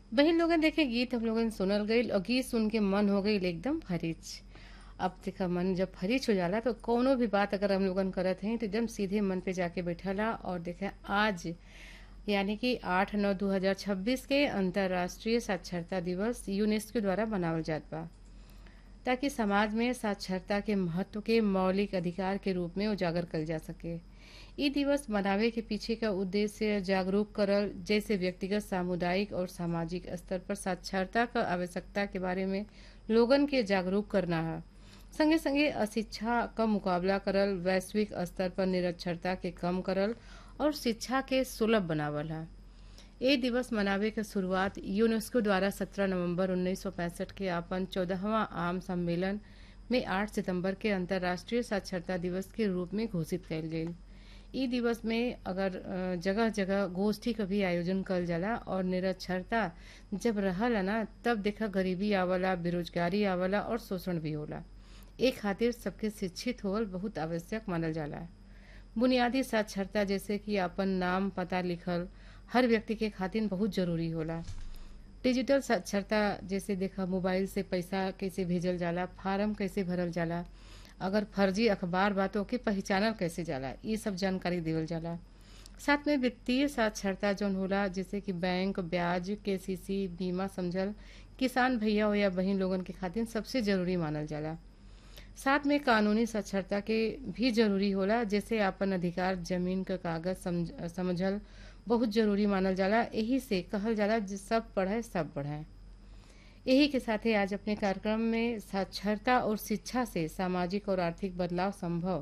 बहन लोगन देखे गीत हम लोगन सुनल गईल और गीत सुन के मन हो गईल एकदम फरिच अब देखा मन जब फरिच हो जाला तो कोनो भी बात अगर हम लोगन करत हैं तो एकदम सीधे मन पे जाके बैठला और देखे आज यानी कि 8 नौ 2026 के अंतर्राष्ट्रीय साक्षरता दिवस यूनेस्को द्वारा मनावल जात बा ताकि समाज में साक्षरता के महत्व के मौलिक अधिकार के रूप में उजागर कल जा सके ई दिवस मनावे के पीछे का उद्देश्य जागरूक करल जैसे व्यक्तिगत सामुदायिक और सामाजिक स्तर पर साक्षरता का आवश्यकता के बारे में लोगन के जागरूक करना है संगे संगे अशिक्षा का मुकाबला करल वैश्विक स्तर पर निरक्षरता के कम करल और शिक्षा के सुलभ बनावल है ये दिवस मनावे के शुरुआत यूनेस्को द्वारा 17 नवंबर 1965 के अपन चौदहवा आम सम्मेलन में 8 सितंबर के अंतर्राष्ट्रीय साक्षरता दिवस के रूप में घोषित कयल गयी ई दिवस में अगर जगह जगह गोष्ठी का भी आयोजन कल जाला और निरक्षरता जब रहला ना तब देखा गरीबी आवला बेरोजगारी आवला और शोषण भी होला एक खातिर सबके शिक्षित होवल बहुत आवश्यक मानल जाला बुनियादी साक्षरता जैसे कि अपन नाम पता लिखल हर व्यक्ति के खातिर बहुत जरूरी होला डिजिटल साक्षरता जैसे देखा मोबाइल से पैसा कैसे भेजल जाला फार्म कैसे भरल जाला अगर फर्जी अखबार बातों के पहचानल कैसे जाला ये सब जानकारी देवल जाला साथ में वित्तीय साक्षरता जौन होला जैसे कि बैंक ब्याज केसीसी बीमा समझल किसान भैया हो या बहन लोगन के खातिर सबसे जरूरी मानल जाला साथ में कानूनी साक्षरता के भी जरूरी होला जैसे अपन अधिकार जमीन का कागज समझ, समझल बहुत जरूरी मानल जाला यही से कहल जाला सब पढ़े सब बढ़े यही के साथ ही आज अपने कार्यक्रम में साक्षरता और शिक्षा से सामाजिक और आर्थिक बदलाव संभव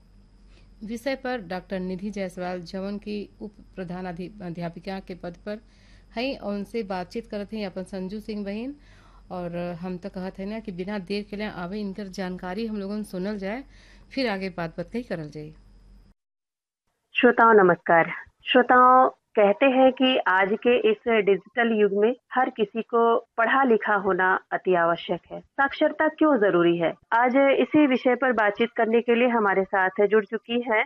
विषय पर डॉक्टर निधि जायसवाल जवन की उप प्रधान अध्यापिका के पद पर हैं और उनसे बातचीत करते हैं अपन संजू सिंह बहन और हम तो कहते हैं ना कि बिना देर के लिए आवे इनकर जानकारी हम लोगों सुनल जाए फिर आगे बात बात कही करल जाए श्रोताओं नमस्कार श्रोताओं कहते हैं कि आज के इस डिजिटल युग में हर किसी को पढ़ा लिखा होना अति आवश्यक है साक्षरता क्यों जरूरी है आज इसी विषय पर बातचीत करने के लिए हमारे साथ जुड़ चुकी हैं